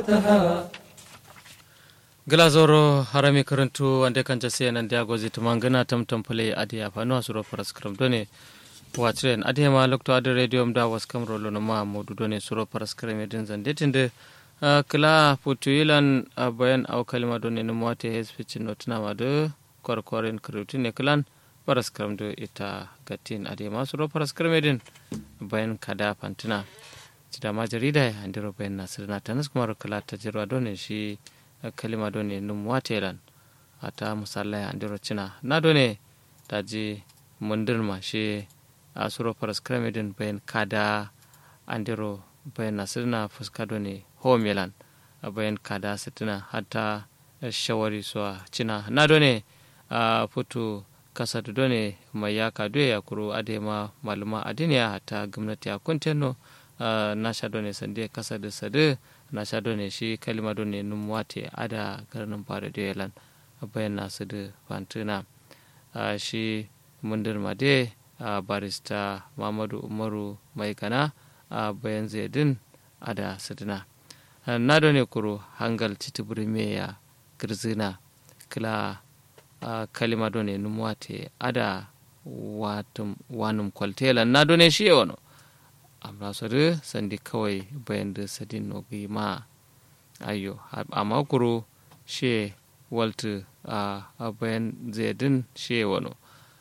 glazoro harami karantu wande kan jase nan dia gozi tumangana tam tam pale adi afano asuro paras kram done watren adi ma lokto adi radio mda was kam rolo no ma modu done suro paras kram edin zande tinde kala putuilan bayan au kalima done no mwate hespicin notna ma de korkoren krutine klan paras kram do ita gatin adi ma suro paras kram edin bayan kada pantina cida ma jarida andiro bayan nasirna tanas kuma kala tajirwa done shi kalima do ne num watelan ata musalla andiro cina na do ne daji mundir ma she asuro paras kramedin bayan kada andiro bayan nasirna fuska do ne homelan bayan kada sitina hatta shawari so cina na do ne futu kasa do ne mai ya kado ya kuro adema maluma adiniya hatta gwamnati a kunteno na sha do ne sande kasa da sade na sha ne shi kalima ne num wate ada garnin fara da yalan bayan nasu da fantuna shi mundir made barista mamadu umaru mai kana bayan zaidin ada sidina na ne kuro hangal titibiri meya girzina kila kalima ne num wate ada wanum kwaltelan na ne shi wano amma sore sandi kawai bayan da sadin nogi ma ayo amma kuro she waltu a bayan zedin she wano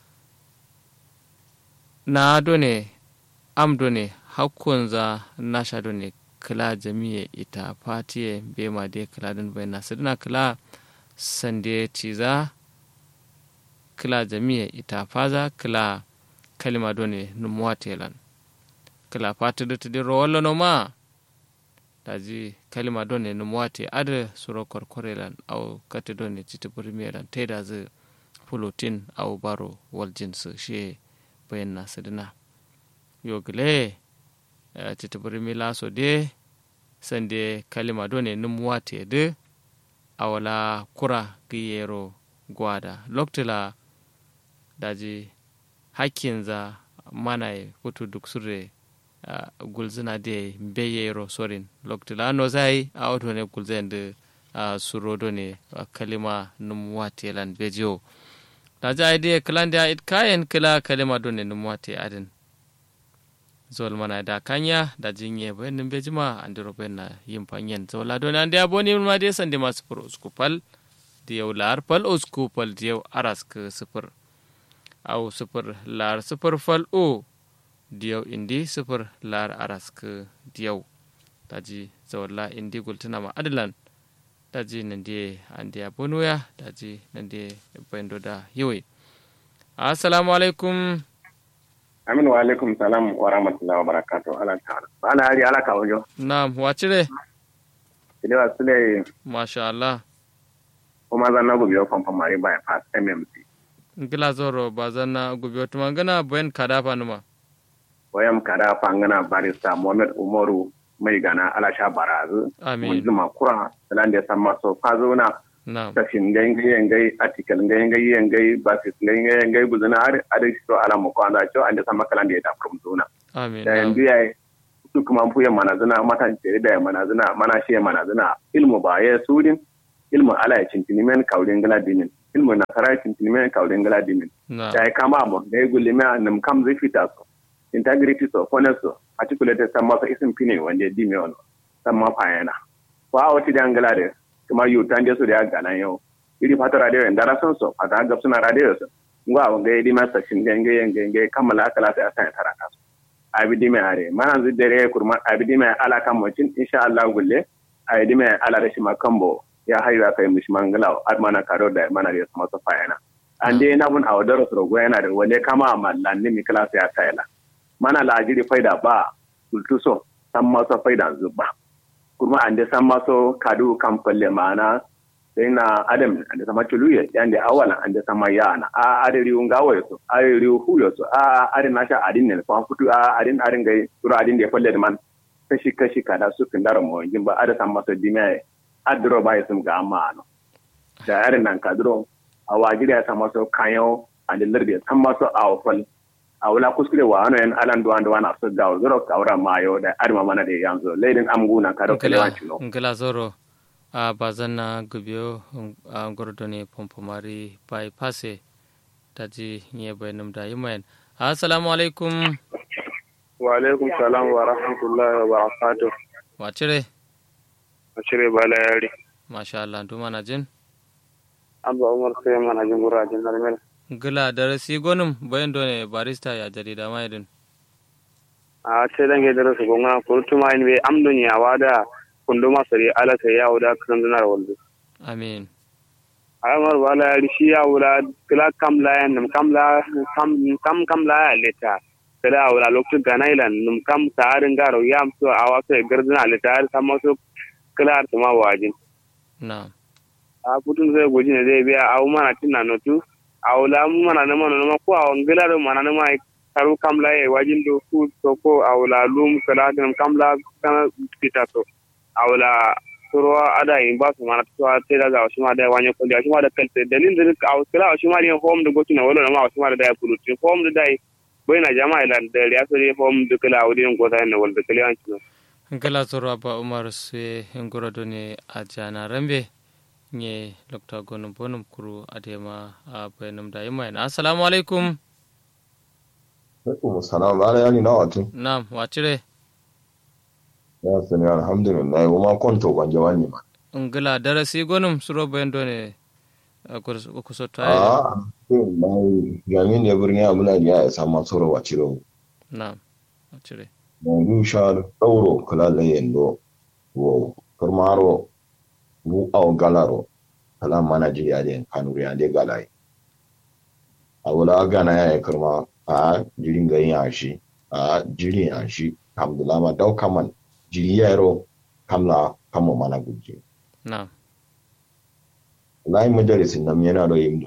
na done am done hakkun za nasha done kila jami'a ita fatiye bema de kila din bayan nasu dina kila sande ciza kila jami'a ita faza kila kalima done numuwa telan kala fatude tidi rowollo no ma daji kalima do ne num wate ada suro korkorelan aw kate do ne citi burmelan teda ze pulutin aw baro wal jins she bayanna sidina yogle citi burmila so de sande kalima do ne num wate de awala kura giyero gwada loktila daji hakkinza manai kutu duk surre Uh, gulzina de mbeyero sorin loktila no zai a auto ne gulzen de uh, surodo ne uh, kalima num wate lan bejo da ja ide klanda it kayen kila kalima do ne num wate adin zol mana da kanya da jinye bayan nim bejima andiro bayan na yin fanyen zola do ne ande aboni ma de sande ma sufur uskupal diyau lar pal uskupal diyau arask sufur au sufur lar sufur fal o diyau indi sifir lar arask diyau daji zawalla indi gultuna ma adalan daji nan die andiya bonoya daji nan die bendo da yiwe assalamu alaikum amin wa alaikum salam wa rahmatullahi wa barakatuh ala ta'ala ala hari ala ka wajo na'am wacire ilewa sule masha Allah kuma zan na gobe kon famari bypass mmc ngila zoro bazana gobe tuma ngana boyen kadafa numa wayam kada fangana barista Muhammad Umaru mai gana alasha barazu Amin. mun zuma kura sanan da san maso fazona na'am ta shin ngai ngai ngai article ngai ngai ngai basis ngai ngai ngai guzuna har ada to ala mo ko anda cho anda sama kalan da ta from zona amin da na'am yanzu yayi su kuma fu ya mana zuna mata ce da mana zuna mana shi mana zuna ilmu ba ya sudin ilmu ala ya cintini men kawden gala dinin ilmu na kara cintini men kawden gala dinin na'am da ya kama mo da ya gulle me nam kam zai fita so integrity so fairness so articulated san masa isin fine wanda ya dime wani san ma fayana ko a wata da angala da kuma yu tan da su da ya gana yau iri fata radio en dara son so fata ga suna radio so ngwa wa ga di masa shin ga ga ga ga kamala kala sai asan tara ka abi dime are mana zu dare kurma abi dime ala kan mutin insha Allah gulle abi dime ala da shi makambo ya hayu aka yi mishi mangala admana karo da mana da masa fayana ande na bun awadaro rogo yana da wale kama mallan ni mi kala sai ta yana mana lajiri faida ba kultuso san maso faida zuba kuma an da san maso kadu kan falle mana sai na adam an da sama tuluye yan da awalan an da sama yana a adari unga wayo a adari huyo so a adin nasha adin ne fa futu a adin adin gai sura adin da falle da man kashi kashi kada su kin daro mo jin ba ada san maso dime adro ba yasum ga amma no da yarin nan kadro a wajiri ya san maso kayo an da lardi san maso a fal a wala kuskure wa ano en alan duwan duwan a su gawo zuro kawra ma yo da arma mana da yanzu leidin amguna kado kalewan chino ngila zoro a bazanna gubiyo a gordone pompomari bypasse taji nye bayanum da yimayen assalamu alaikum wa alaikum salam wa rahmatullahi wa barakatuh wa cire a cire bala yari masha Allah duma na jin abba umar sai mana jin gurajin narmel gila darasi gonum bayan done barista ya jarida ma yadin a ce dan ge darasa gonga kurtuma in be amdun ya wada kunduma sari ala sai ya wada kan dinar waldu amin amar bala yari shi ya wada kila kam la yan kam la kam kam kam la leta kila wada loktu ganailan num kam saarin garo yam so awa so gardina leta sama so kila tuma wajin na a putun zai goji ne zai biya awu mana tinna notu awu la mu mana na mana na ko awu ngila do mana na mai karu kamla e wajin do ku to ko awu la lum kala tin kamla kana kita to awu la turo ada in ba su mana to te daga wasu ma da wanya ko da shi ma da kalte dalin da awu kala wasu ma da home da gotu na wala ma wasu ma da da kulu tin home da dai bai na jama'a ila da ya so dai home da kala awu din gota ne wal da kala an ci ngala zoro ba umar se ngoro done a jana rambe nye lokta gonum bonum kuru adema a bayanum da yimayen assalamu alaikum alaikum salam bala yani na watu Naam, wacire ya sani alhamdulillah wa ma konto ban jawani ma ngila darasi gonum suro bendo ne kuso tayi a mai gamin ya birni abuna ya isa ma soro wa ciro Naam, wacire na du sha dauro kala la yendo wo farmaro bu aw galaro kala mana ji ya den kanuri ya de galai a wala gana ya karma a jirin ga yin shi a jirin ya shi alhamdulillah ma dau kaman jiri yaro kamla kama mana guje Naam, wallahi majalisin nan yana da yin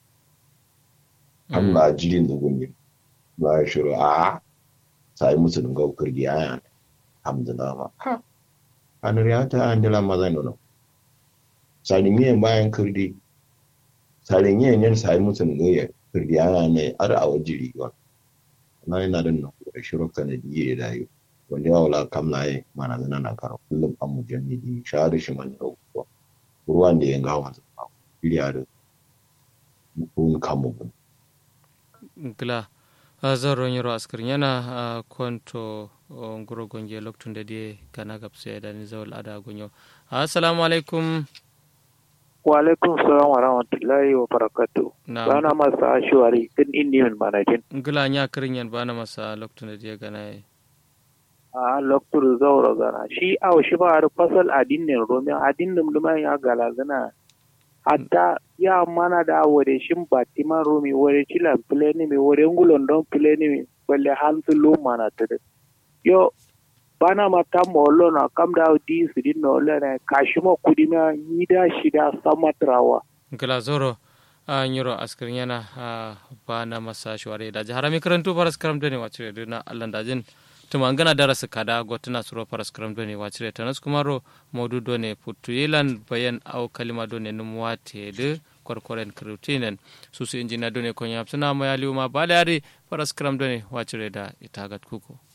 kamla jirin da gungi ba ya shiru a sai musu dunga kurgi ya alhamdulillah ma kanuri ya ta andila mazan nono salinye bayan kurdi salinye ne sai musu dunga ya kurdi ya ne ar a wajiri wa na yana da nan da shiru kana diye da yi wanda ya wala kamla ya mana zana na karo kullum an mujannidi shahada shi man da kuwa ruwan da ya gawa zuwa iliya da kun kamu bin ngila zoro nyoro askar yana konto nguro gonje loktunde de kana gapse da ni zawal ada gonyo assalamu alaikum wa alaikum salam wa rahmatullahi wa barakatuh Na'am. bana masa ashwari din inni min manajin ngila nya kirin yan bana masa loktunde de gana a loktur zauro gana shi aw shi ba har fasal adinnin romi adinnin duma ya gala gana hatta ya mana da wore shin batima romi wore chilan pleni mi wore ngulon don pleni mi balle hantu lu mana tede yo bana mata mollo na kam da di sidin no le ne kashimo kudima yida shida samatrawa ngila zoro a nyoro askar yana bana masa shware da harami karantu faras karam dane wacire duna allan dajin tuma ngana darasa kada gotuna suro faras karam done wacire tanas kumaro modu done puttu yelan bayan au kalima done num wate de korkoren krutinen susu injina done ko nyap suna mayali ma balari faras karam done wacire da itagat kuko